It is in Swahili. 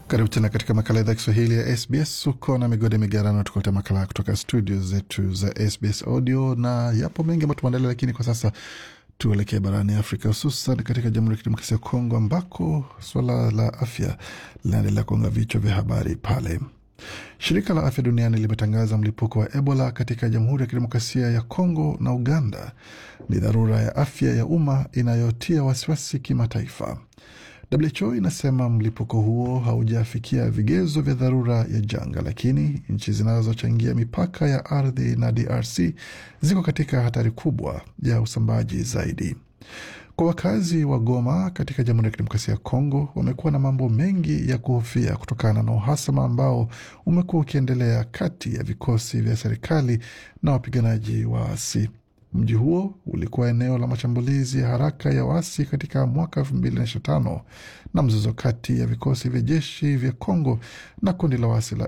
Karibu tena katika makala idhaa Kiswahili ya SBS. Uko na migode migarano, tukuleta makala kutoka studio zetu za SBS Audio, na yapo mengi ambayo tumeandalia, lakini kwa sasa tuelekee barani Afrika, hususan katika Jamhuri ya Kidemokrasia ya Kongo ambako suala la afya linaendelea kuonga vichwa vya habari pale. Shirika la Afya Duniani limetangaza mlipuko wa Ebola katika Jamhuri ya Kidemokrasia ya Kongo na Uganda ni dharura ya afya ya umma inayotia wasiwasi kimataifa. WHO inasema mlipuko huo haujafikia vigezo vya dharura ya janga, lakini nchi zinazochangia mipaka ya ardhi na DRC ziko katika hatari kubwa ya usambaji zaidi. Kwa wakazi wa Goma katika Jamhuri ya Kidemokrasia ya Kongo, wamekuwa na mambo mengi ya kuhofia kutokana na uhasama ambao umekuwa ukiendelea kati ya vikosi vya serikali na wapiganaji waasi. Mji huo ulikuwa eneo la mashambulizi ya haraka ya waasi katika mwaka elfu mbili na ishirini na tano na mzozo kati ya vikosi vya jeshi vya Kongo na kundi la waasi la